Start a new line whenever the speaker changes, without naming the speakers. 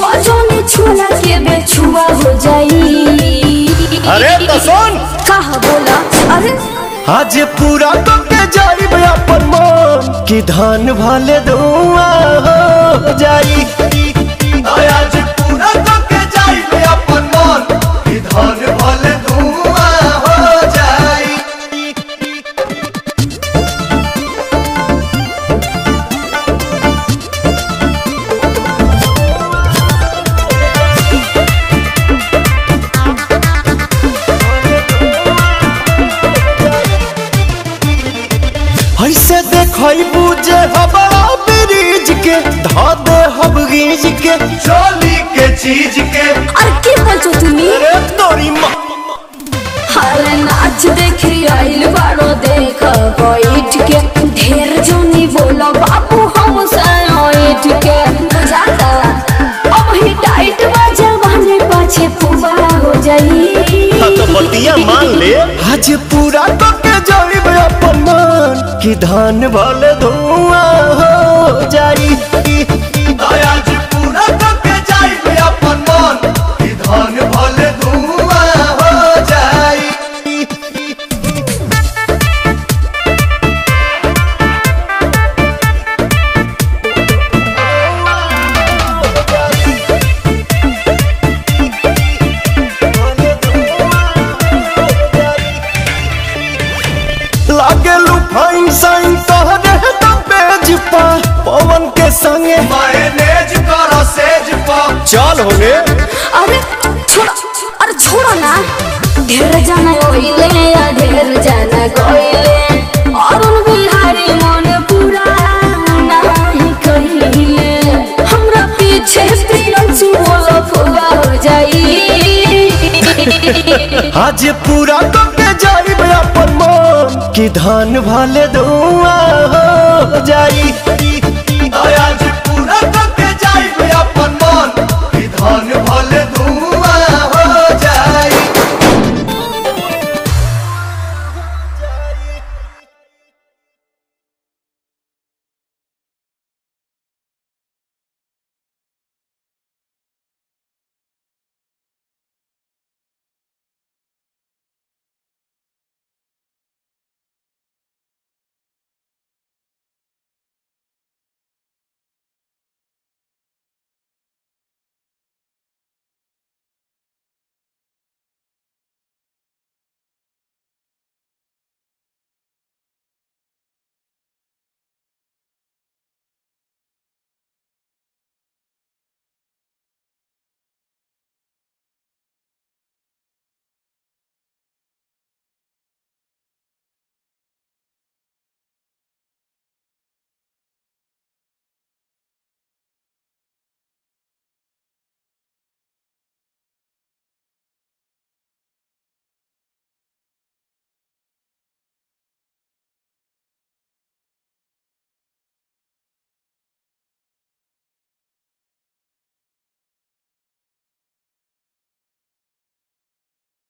छुआ जोने छुआ के बेछुआ हो जाई
अरे तो सुन
कहा बोला अरे
आज पूरा तो के जाई अपन मन कि धान भले धुआं हो जाई आज पूरा तो के जाई अपन मन कि धान भले धुआं हो जाई ऐसे देखई बुझे हवा ब्रिज के धा दे हब गीज के चोली के चीज के
अरे के बोलছো তুমি
अरे तोरी माँ
अरे नाच देखी आइल बारो देख बैठ के ढेर जोनी बोला बाबू हम साइट के जाता अब ही टाइट बाजा बने पाछे पुबा हो जाई
तो बतिया मान ले आज पूरा तो के जाई अपन मन कि धान भले धुआं हो जाई आज पूरा तो के जाई अपन मन कि धान भले धुआं हो जाई लागे लुफाइन साइन तहरे तो पेज पा पवन के संगे मैनेज करो सेज पा चल होने
अरे छोड़ा अरे छोड़ा ना ढेर जाना कोइले या ढेर जाना कोइले अरुण बिहारी मन पूरा नहीं कहिले हमरा पीछे प्रियंसु बोलो फुगा हो जाई
आज पूरा तो के जाई अपन मन कि धान भले धुआं हो जाई आज